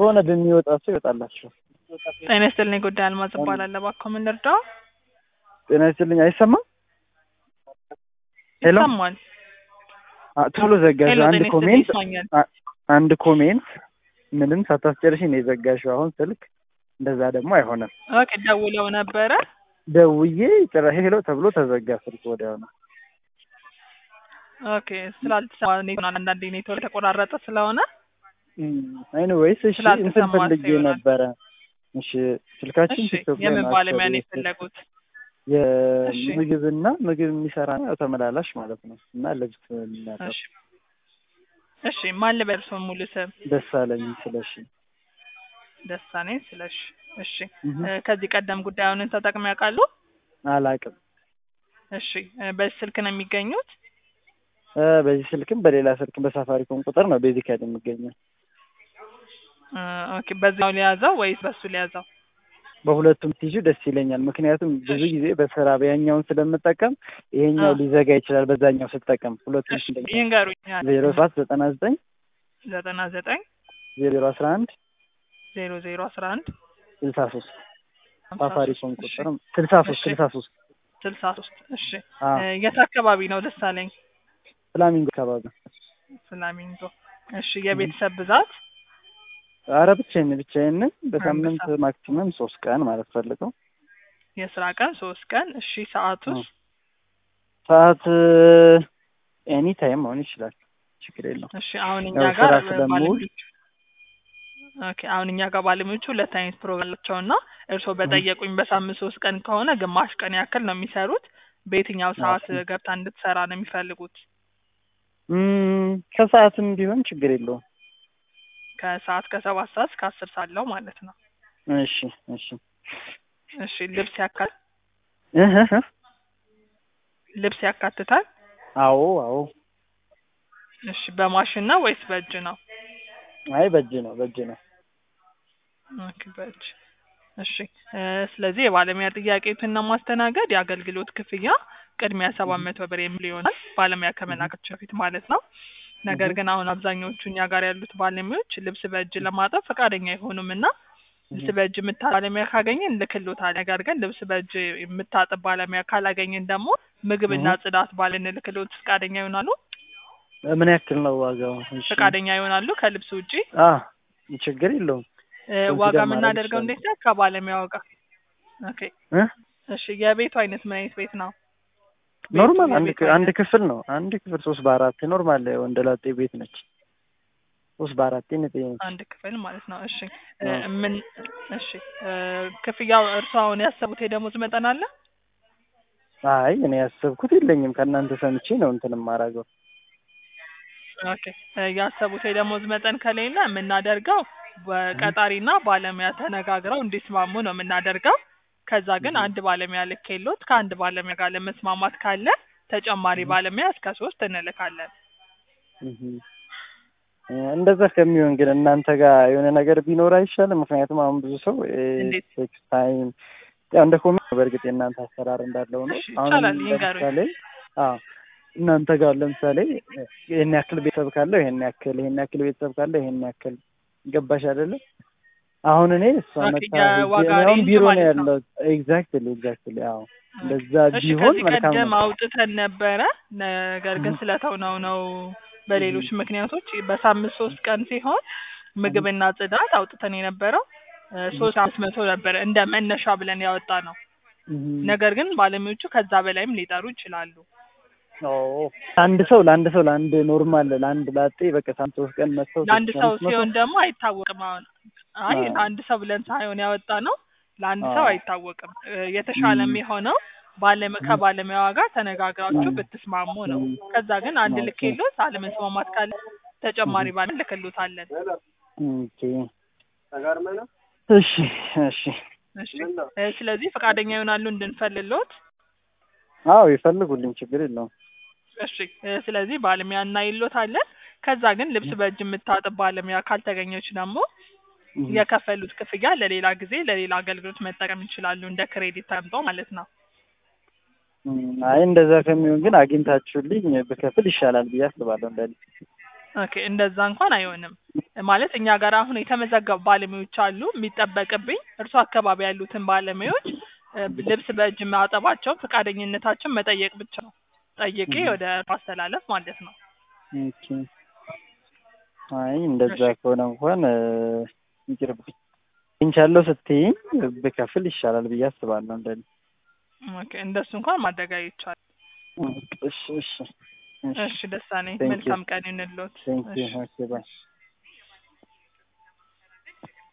በሆነ በሚወጣ ሰው ይወጣላችሁ። ጤና ይስጥልኝ። ጉዳይ አልማዝ እባላለሁ። እባክዎ ምን ልርዳው? ጤና ይስጥልኝ። አይሰማም? ሄሎ ይሰማል። አ- ቶሎ ዘጋሽ። ሄሎ፣ አንድ ጤና ይስጥልኝ። ኮሜንት ይሰማኛል። አ- አንድ ኮሜንት ምንም ሳታስጨርሽ ነው የዘጋሽው። አሁን ስልክ እንደዛ ደግሞ አይሆንም። ኦኬ፣ ደውለው ነበረ። ደውዬ ጭራሽ ሄሎ ተብሎ ተዘጋ ስልክ ወዲያው ነው። ኦኬ፣ ስላልተሰማ ኔት አንዳንዴ ኔትወርክ የተቆራረጠ ስለሆነ ኤኒዌይስ እሺ እንትን ስላልተሰማ ፈልጌ ይሆናል። ነበረ። እሺ ስልካችን እሺ፣ ቲክቶክ ላይ የምን ነው ባለሙያ ነው አክቹዋሊ የፈለጉት? እሺ። የምግብና ምግብ የሚሰራ ነው ያው ተመላላሽ ማለት ነው እና ልብስ የሚያጠብ እሺ፣ እሺ። ማን ልበል እርስዎን ሙሉ ስም? ደሳለኝ ስለሺ ደሳኔ ስለሽ። እሺ፣ እህ፣ እ፣ ከዚህ ቀደም ጉዳዩን ተጠቅመው ያውቃሉ? አላቅም እሺ፣ እ፣ በዚህ ስልክ ነው የሚገኙት? እ፣ በዚህ ስልክም በሌላ ስልክም በሳፋሪኮም ቁጥር ነው ቤዚካሊ የሚገኘው። እ፣ ኦኬ። በዚያው ሊያዘው ወይስ በሱ ሊያዘው? በሁለቱም ትይዙ ደስ ይለኛል። ምክንያቱም ብዙ እሺ። ጊዜ በስራ በያኛውን ስለምጠቀም ይሄኛው አዎ። ሊዘጋ ይችላል በዛኛው ስጠቀም ሁለቱም እሺ፣ ይንገሩኝ። ዜሮ ሰባት ዘጠና ዘጠኝ ዘጠና ዘጠኝ ዜሮ አስራ አንድ ዜሮ ዜሮ አስራ አንድ ስልሳ ሶስት ሀምሳ ሳፋሪኮም ሶስት ቁጥር ስልሳ ሶስት እሺ። ስልሳ ሶስት ስልሳ ሶስት እሺ አዎ እ፣ የት አካባቢ ነው ደሳለኝ? ፍላሚንጎ አካባቢ ፍላሚንጎ። እሺ የቤተሰብ ብዛት አረ ብቻዬን ብቻዬን ነኝ። በሳምንት አንበሳ። ማክሲመም ሶስት ቀን ማለት ፈልገው የስራ ቀን ሶስት ቀን። እሺ ሰዓቱስ? ሰዓት ኤኒ ታይም መሆን ይችላል። ችግር የለውም። እሺ አሁን እኛ ያው ጋር ስራ እ፣ ስለምውል ባለሙያዎቹ ኦኬ አሁን እኛ ጋር ባለሙያዎቹ ሁለት አይነት ፕሮግራም አላቸው እና እርስዎ በጠየቁኝ በሳምንት ሶስት ቀን ከሆነ ግማሽ ቀን ያክል ነው የሚሰሩት። በየትኛው ሰዓት ኦኬ። ገብታ እንድትሰራ ነው የሚፈልጉት? እም፣ ከሰዓትም ቢሆን ችግር የለውም። ከሰዓት ከሰባት ሰዓት እስከ አስር ሰዓት አለው ማለት ነው። እሺ እሺ እሺ ልብስ ያካል እህ እህ እህ። ልብስ ያካትታል? አዎ አዎ። እሺ በማሽን ነው ወይስ በእጅ ነው? አይ በእጅ ነው በእጅ ነው። ኦኬ በእጅ እሺ እ፣ ስለዚህ የባለሙያ ጥያቄዎችን ለማስተናገድ የአገልግሎት ክፍያ ቅድሚያ ሰባት መቶ ብር የሚል ይሆናል ባለሙያ ከመላካቸው በፊት ማለት ነው። ነገር እህ። ግን አሁን አብዛኛዎቹ እኛ ጋር ያሉት ባለሙያዎች ልብስ በእጅ ለማጠብ ፈቃደኛ አይሆኑም እና ልብስ እህ። በእጅ የምታጠብ ባለሙያ ካገኘን ልክሎታል። ነገር ግን ልብስ በእጅ የምታጥብ ባለሙያ ካላገኘን ደግሞ ምግብና እህ። ጽዳት ባልን ልክሎት ፈቃደኛ ይሆናሉ? ምን ያክል ነው ዋጋው? እሺ ፈቃደኛ ይሆናሉ ከልብስ ውጪ? አ ችግር የለውም። እ፣ ኮንሲደር ዋጋ ማድረግ የምናደርገው ይችላል። እንዴት ነው? ከባለሙያው ጋር ኦኬ እ እሺ የቤቱ አይነት ምን አይነት ቤት ነው? ቤቱ ኖርማል አንድ የቤቱ ክ- አንድ አይነት ክፍል ነው። አንድ ክፍል ሶስት በአራት ኖርማል ወንደላጤ ቤት ነች። ሶስት በአራት ነት አንድ ክፍል ማለት ነው። እሺ እ፣ አዎ። ምን እሺ እ፣ ክፍያው እርሱ አሁን ያሰቡት የደሞዝ መጠን አለ? አይ እኔ ያሰብኩት የለኝም ከእናንተ ሰምቼ ነው እንትን የማደርገው። ኦኬ እ፣ ያሰቡት የደሞዝ መጠን ከሌለ የምናደርገው በቀጣሪና ባለሙያ ተነጋግረው እንዲስማሙ ነው የምናደርገው። ከዛ ግን እህ። አንድ ባለሙያ ልክ የሎት ከአንድ ባለሙያ ጋር ለመስማማት ካለ ተጨማሪ እህ። ባለሙያ እስከ ሶስት እንልካለን። እህ። እ፣ እንደዛ ከሚሆን ግን እናንተ ጋር የሆነ ነገር ቢኖር አይሻልም? ምክንያቱም አሁን ብዙ ሰው እንዴት? ቴክስ ታይም ያው እንደ ኮሜንት ነው በእርግጥ የእናንተ አሰራር እንዳለው ነው። እሺ አሁን ይቻላል፣ ይንገሩኝ። ለምሳሌ አዎ እናንተ ጋር ለምሳሌ ይሄን ያክል ቤተሰብ ካለው ይሄን ያክል ይሄን ያክል ቤተሰብ ካለው ይሄን ያክል ገባሽ አይደለ? አሁን እኔ እሷ ኦኬ፣ መታ የዋጋ እኔ አሁን ሬንጅ ቢሮ ነው ማለት ነው። ያለው። ኤግዛክትሊ ኤግዛክትሊ አዎ እንደዛ እሺ ቢሆን ከዚህ መልካም ቀደም ነው። አውጥተን ነበረ። ነገር ግን እህ። ስለተውነው ነው በሌሎች ምክንያቶች በሳምንት ሶስት ቀን ሲሆን ምግብና ጽዳት አውጥተን የነበረው እ፣ ሶስት አምስት መቶ ነበረ እንደ መነሻ ብለን ያወጣ ነው። እህ። ነገር ግን ባለሙያዎቹ ከዛ በላይም ሊጠሩ ይችላሉ። ኦ አንድ ሰው ለአንድ ሰው ለአንድ ኖርማል ለአንድ ላጤ በቃ ሳምንት ሶስት ቀን መጥተው ለአንድ ሶስት ሰው አምስት መቶ ሲሆን ደግሞ አይታወቅም። አሁን አይ አዎ። ለአንድ ሰው ብለን ሳይሆን ያወጣ ነው ለአንድ ሰው አዎ። አይታወቅም። እ፣ የተሻለ እም። የሚሆነው ባለመ ከባለሙያዋ ጋር ተነጋግራችሁ እም። ብትስማሙ ነው። እም። ከዛ ግን አንድ ኦኬ። ልክ የሎት አለመስማማት ካለ ተጨማሪ ባለ ልክሎታለን። ኦኬ እሺ እሺ እሺ እ፣ ስለዚህ ፈቃደኛ ይሆናሉ እንድንፈልሎት። አዎ ይፈልጉልኝ ችግር የለውም። እሺ እ፣ ስለዚህ ባለሙያ እናይሎታለን። ከዛ ግን ልብስ በእጅ የምታጥብ ባለሙያ ካልተገኘች ደግሞ እህ። የከፈሉት ክፍያ ለሌላ ጊዜ ለሌላ አገልግሎት መጠቀም ይችላሉ፣ እንደ ክሬዲት ተቀምጦ ማለት ነው። እም፣ አይ እንደዛ ከሚሆን ግን አግኝታችሁልኝ ብከፍል ይሻላል ብዬ አስባለሁ እንደኔ። ኦኬ እንደዛ እንኳን አይሆንም ማለት እኛ ጋር አሁን የተመዘገቡ ባለሙያዎች አሉ የሚጠበቅብኝ እርሱ አካባቢ ያሉትን ባለሙያዎች እ፣ ልብስ በእጅ ማጠባቸውን ፈቃደኝነታቸውን መጠየቅ ብቻ ነው ጠይቄ እህ። ወደ ማስተላለፍ ማለት ነው ኦኬ አይ እንደዛ እሺ። ከሆነ እንኳን እ፣ ይቅርብኝ እንቻለሁ ስትይኝ ብከፍል ይሻላል ብዬ አስባለሁ እንደኔ ኦኬ እንደሱ እንኳን ማድረግ አይቻልም እሺ እሺ እሺ ደሳኔ Thank you. መልካም ቀን ይሁንልዎት ቴንክ ዩ እሺ ኦኬ ባይ